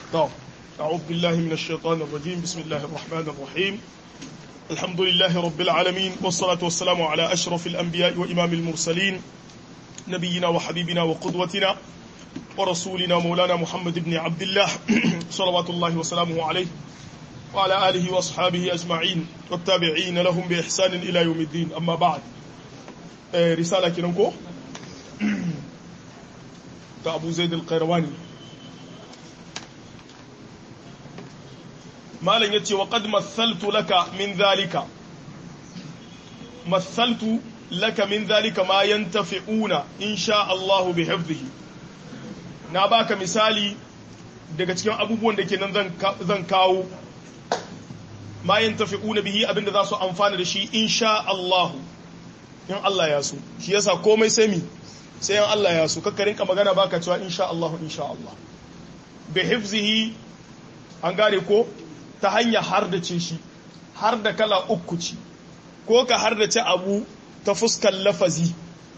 طب أعوذ بالله من الشيطان الرجيم بسم الله الرحمن الرحيم الحمد لله رب العالمين والصلاة والسلام على أشرف الأنبياء وإمام المرسلين نبينا وحبيبنا وقدوتنا ورسولنا مولانا محمد بن عبد الله صلوات الله وسلامه عليه وعلى آله وأصحابه أجمعين والتابعين لهم بإحسان إلى يوم الدين أما بعد رسالة كنكو أبو زيد القيرواني malam ya ce wa qad mathaltu laka min zalika mathaltu laka min zalika ma yantafi'una insha Allah bi hifdhihi na baka misali daga cikin abubuwan da kenan zan zan kawo ma yantafi'una bihi abinda za su amfana da shi insha Allah in Allah ya so shi yasa komai sai mi sai in Allah ya so kakka rinka magana baka cewa insha Allah insha Allah bi hifdhihi an gane ko ta hanyar hardace shi har da kala uku ci ko ka hardace abu ta fuskar lafazi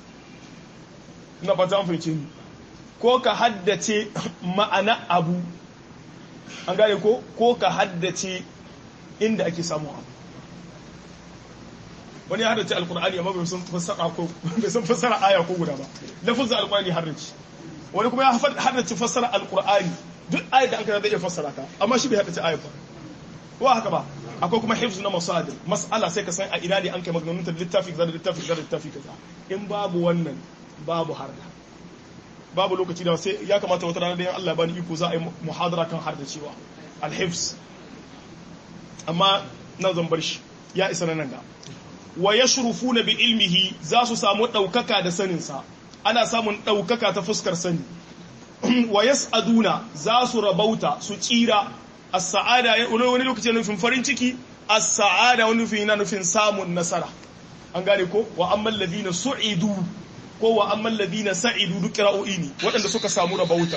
na fata an fahimce ni ko ka haddace ma'ana abu an gane ko ko ka haddace inda ake samu abu wani ya haddace alkur'ani amma bai san fassara ko bai san fassara aya ko guda ba lafazin alkur'ani haddace wani kuma ya haddace fassara alkur'ani duk ayat da an kana zai iya fassara ta amma shi bai haddace ayat ba ko haka ba akwai kuma hifz na masadir mas'ala sai ka san a ina ne an kai maganganun ta littafi kaza da littafi kaza da littafi kaza in babu wannan babu harda babu lokaci da sai ya kamata wata rana da yan Allah bani iko za a yi muhadara kan harda cewa al-hifz amma nan zan bar shi ya isa nan ga wa yashrufuna bi ilmihi za su samu daukaka da sanin sa ana samun daukaka ta fuskar sani wa yas'aduna za su rabauta su tsira as-sa'ada wani lokaci yana nufin farin ciki as-sa'ada wani nufin yana nufin samun nasara an gane ko wa amman ladina su'idu ko wa amman ladina sa'idu duk qira'o'i ne waɗanda suka samu rabauta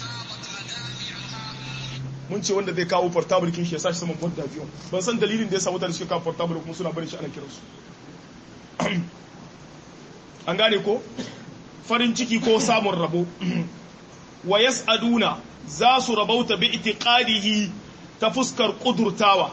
mun ce wanda zai kawo portable kin shi ya sashi saman board avion ban san dalilin da ya samu da suka kawo portable kuma suna barin shi ana kiransu an gane ko farin ciki ko samun rabo wa yas'aduna za su rabauta bi itiqadihi ta fuskar kudurtawa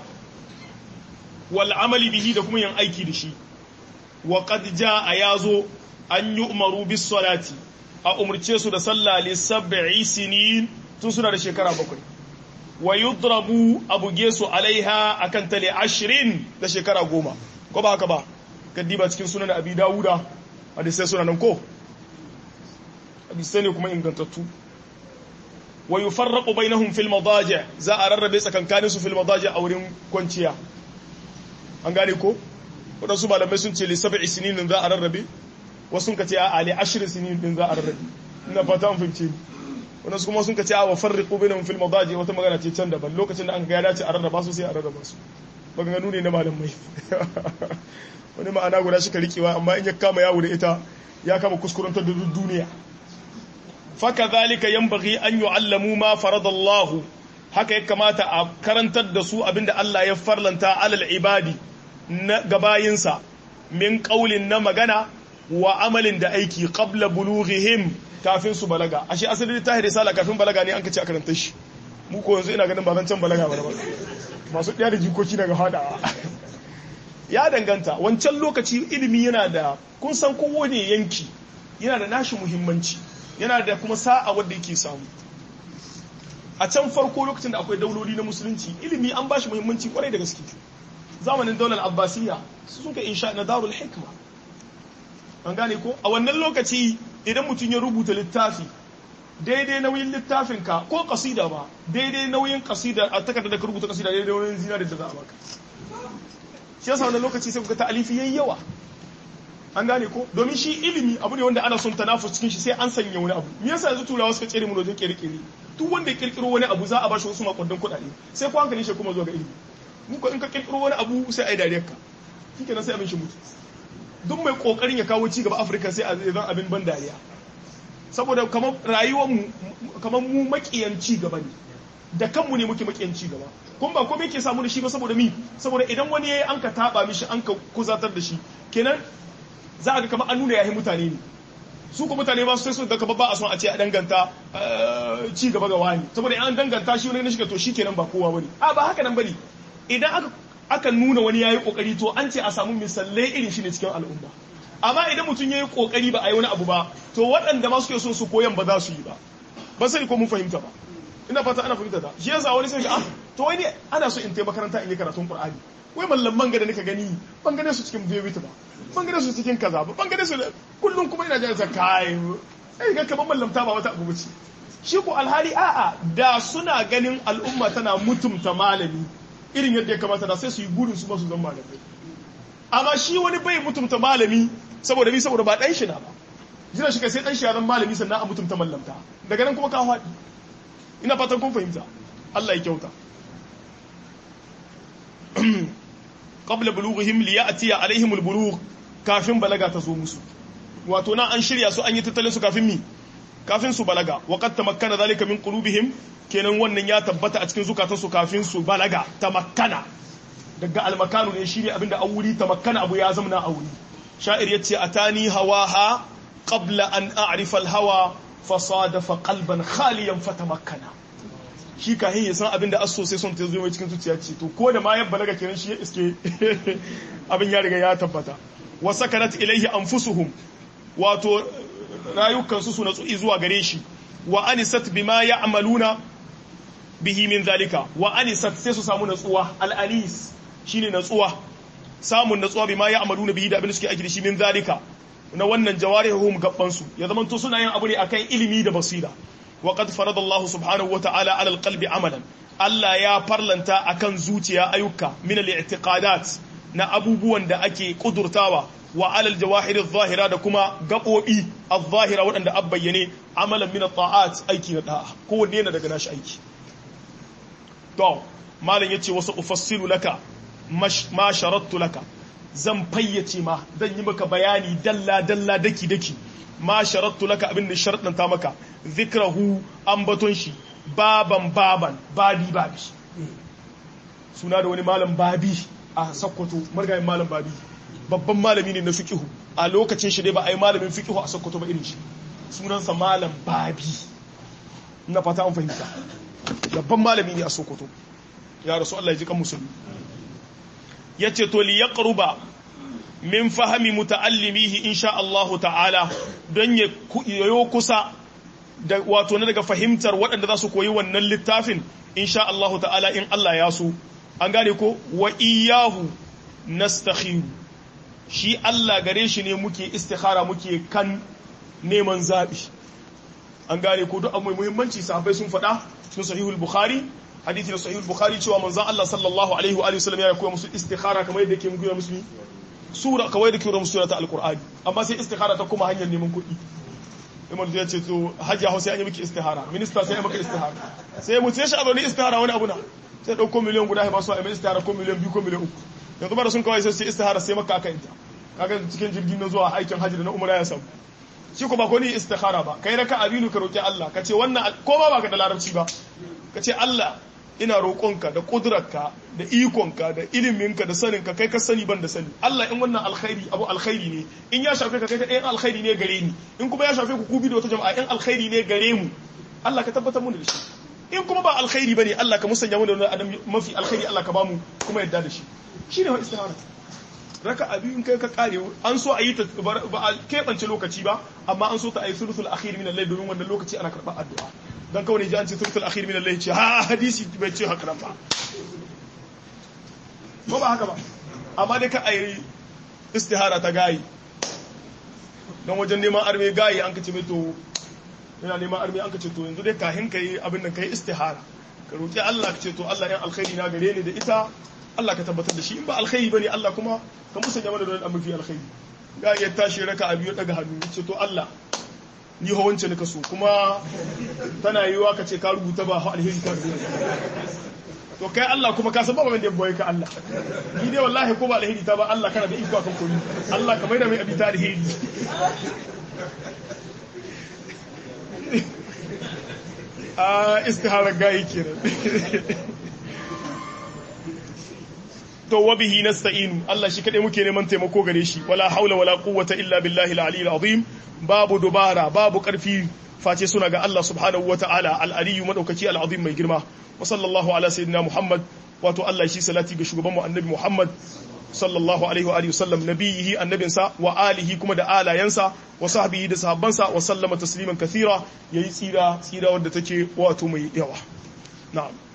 wal amali bihi da kuma yin aiki da shi wa qad jaa yazo an yu'maru bis salati a umurce su da sallah li sab'i sinin tun suna da shekara bakwai wa yudrabu abuge su alaiha akan tale ashirin da shekara goma ko ba haka ba kaddiba cikin sunan abi dawuda hadisai suna nan ko hadisai ne kuma ingantattu wa yufarraqu bainahum fil madaji za a rarrabe tsakankanin su fil madaji a wurin kwanciya an gane ko wadansu malamai sun ce li sab'i sinin za a rarrabe wasu sun kace a li ashri sinin din za a rarrabe ina fata an fahimce wadansu kuma sun kace a wa farriqu bainahum fil madaji wata magana ce can daban lokacin da an ga ya dace a rarraba su sai a rarraba su maganganu ne na malamai wani ma'ana guda shi ka rikewa amma in ya kama yawo da ita ya kama kuskurantar da duniya fakadhalika yanbaghi an yu'allamu ma faradallahu haka ya kamata a karantar da su abinda Allah ya farlanta alal ibadi na gabayinsa min qaulin na magana wa amalin da aiki qabla bulughihim kafin su balaga ashe asali ta risala kafin balaga ne an kace a karanta shi mu ko yanzu ina ganin ba zan can balaga ba masu ɗaya da jikoki daga hadawa ya danganta wancan lokaci ilimi yana da kun san kowane yanki yana da nashi muhimmanci yana da kuma sa'a wadda yake samu a can farko lokacin da akwai dauloli na musulunci ilimi an bashi muhimmanci kwarai da gaske zamanin daular abbasiyya su suka insha na darul hikma an gane ko a wannan lokaci idan mutum ya rubuta littafi daidai nauyin littafin ka ko kasida ba daidai nauyin kasida a takardar da ka rubuta kasida daidai nauyin zinari da za a baka shi yasa wannan lokaci sai kuka ta alifi yayi yawa an gane ko domin shi ilimi abu ne wanda ana son tanafus cikin shi sai an sanya wani abu me yasa yanzu turawa suka tsere mu wajen kirkire duk wanda ya kirkiro wani abu za a bashi wasu makondan kuɗaɗe sai ko hankali shi kuma zuwa ga ilimi mu ko in ka kirkiro wani abu sai ai dariyar ka shikenan sai abin shi mutu duk mai kokarin ya kawo ci gaba Afirka sai a zan abin ban dariya saboda kamar rayuwar mu kamar mu makiyan ci gaba ne da kanmu ne muke makiyan ci gaba kun ba komai ke samu da shi ba saboda mi saboda idan wani yayi an ka taba mishi an ka kuzatar da shi kenan za a ga kamar an nuna yahi mutane ne su ko mutane ba su sai su ga kaba ba a son a ce a danganta ci gaba ga wani saboda an danganta shi wani na shiga to shikenan ba kowa bane a ba haka nan bane idan aka aka nuna wani yayi kokari to an ce a samu misalai irin shi ne cikin al'umma amma idan mutum yayi kokari ba a yi wani abu ba to waɗanda ma suke so su koyan ba za su yi ba ba sai ko mun fahimta ba ina fata ana fahimta ta shi yasa wani sai ga ah to wai ne ana so in tai makaranta in yi karatun qur'ani wai mallaman ga da nika gani ban gane su cikin bebita ba ban gane su cikin kaza ba ban gane su kullum kuma ina jin kai sai ga kaman mallamta ba wata abu bace shi ko alhali a'a da suna ganin al'umma tana mutumta malami irin yadda ya kamata da sai su yi burin su ba su zama malamai amma shi wani bai mutumta malami saboda bi saboda ba dan shi na ba jira shi kai sai dan shi ya zama malami sannan a mutumta mallamta daga nan kuma ka faɗi ina fatan kun fahimta Allah ya kyauta qabla bulughihim li ya'ti alaihim albulugh kafin balaga ta zo musu wato na an shirya su an yi tattalin su kafin mi kafin su balaga wa qad tamakkana zalika min qulubihim kenan wannan ya tabbata a cikin zukatan su kafin su balaga tamakkana daga almakanu ne shine abinda an wuri tamakkana abu ya zama na auri sha'ir yace atani hawaha qabla an a'rifa alhawa fasadafa qalban khaliyan fatamakkana shi ka ya san abin da aso sai son ta zo mai cikin zuciya ce to ko da ma ya balaga kenan shi ya iske abin ya riga ya tabbata wa sakanat ilaihi anfusuhum wato rayukan su na tsu'i zuwa gare shi wa anisat bima ya'maluna bihi min zalika wa anisat sai su samu natsuwa al-anis shine natsuwa samun natsuwa bima ya'maluna bihi da abin da suke aiki da shi min zalika na wannan jawarihum gabban su ya zamanto suna yin abu ne akan ilimi da basira وقد فرض الله سبحانه وتعالى على القلب عملا Allah ya farlanta akan zuciya ayyuka min al-i'tiqadat na abubuwan da ake kudurtawa wa alal jawahir adh-dhahira da kuma gabobi adh-dhahira waɗanda abbayyane amalan min at-ta'at aiki na da'a kowanne yana daga nashi aiki to malam yace wasu ufassilu laka ma sharattu laka zan fayyace ma zan yi maka bayani dalla dalla daki daki ma sharattu laka abin da sharɗanta maka zikrahu ambaton shi baban baban babi babi suna da wani malam babi a sakkwato margayin malam babi babban malami ne na fiqihu a lokacin shi dai ba a yi malamin fiqihu a sakkwato ba irin shi sunansa malam babi na fata an fahimta babban malami ne a sokoto ya rasu Allah ya ji kan musulmi yace to li yaqruba min fahami muta'allimihi insha Allah ta'ala don ya yoyo kusa da wato na daga fahimtar waɗanda za su koyi wannan littafin insha Allah ta'ala in Allah ya so an gane ko wa iyahu nastakhiru shi Allah gare shi ne muke istikhara muke kan neman zabi an gane ko duk abu mai muhimmanci sahabbai sun faɗa cikin sahihul bukhari hadithi da sahihul bukhari cewa manzon Allah sallallahu alaihi wa sallam ya koya musu istikhara kamar yadda yake muku musu sura kawai da kiran sura ta alqur'ani amma sai istikhara ta kuma hanyar neman kuɗi imar zai ce to hajji hausa an yi miki istihara minista sai ya maka istihara sai mu ce shi a zaune istihara wani abu na sai ɗauko miliyan guda ya ba su a mai istihara ko miliyan biyu ko miliyan uku yanzu ba da sun kawai sai sai istihara sai maka aka yinta kaga cikin jirgin na zuwa aikin hajji da na umara ya samu shi ko ba ko ni istihara ba kai raka abinu ka roki Allah ka ce wannan ko ba baka da larabci ba ka ce Allah ina roƙonka da ƙudurarka da ikonka da iliminka da saninka kai ka sani ban da sani Allah in wannan alkhairi abu alkhairi ne in ya shafe ka kai ka ɗayan alkhairi ne gare ni in kuma ya shafe ku kubi da wata jama'a in alkhairi ne gare mu Allah ka tabbatar mu da shi in kuma ba alkhairi bane Allah ka musanya mu da wani adam mafi alkhairi Allah ka bamu kuma yadda da shi shine wa istihara raka abi in kai ka kare an so a yi ta ba a keɓance lokaci ba amma an so ta a yi sulusul akhir min al-layl domin wannan lokaci ana karɓar addu'a dan kawai ne ji an ce sulusul akhir min al-layl ce ha hadisi bai ce haka nan ba ko ba haka ba amma dai ka ayi istihara ta gayi don wajen neman arme gayi an kace mai to yana neman arme an kace to yanzu dai kahin kai abin nan kai istihara ka roki Allah ka ce to Allah yan alkhairi na gare ni da ita Allah ka tabbatar da shi in ba alkhairi bane Allah kuma ka musanya mana da wani mafi alkhairi ga ya tashi raka a biyu daga hannu ce to Allah ni ho wance nika so kuma tana yiwa ka ce ka rubuta ba ho alheri ka rubuta to kai Allah kuma ka san ba wanda ya boye ka Allah ni dai wallahi ko ba alheri ta ba Allah kana da iko kan komai Allah ka mai da mai abita alheri a istihara gayi kenan to wa bihi nasta'inu Allah shi kadai muke neman taimako gare shi wala haula wala quwwata illa billahi al-ali al-azim babu dubara babu karfi face suna ga Allah subhanahu wata'ala al-aliyyu madaukaki al-azim mai girma wa sallallahu ala sayyidina Muhammad wato Allah shi salati ga shugaban mu annabi Muhammad sallallahu alaihi wa alihi wasallam nabiyihi annabinsa wa alihi kuma da alayansa wa sahbihi da sahabbansa wa sallama tasliman kathira yayi tsira tsira wanda take wato mai yawa na'am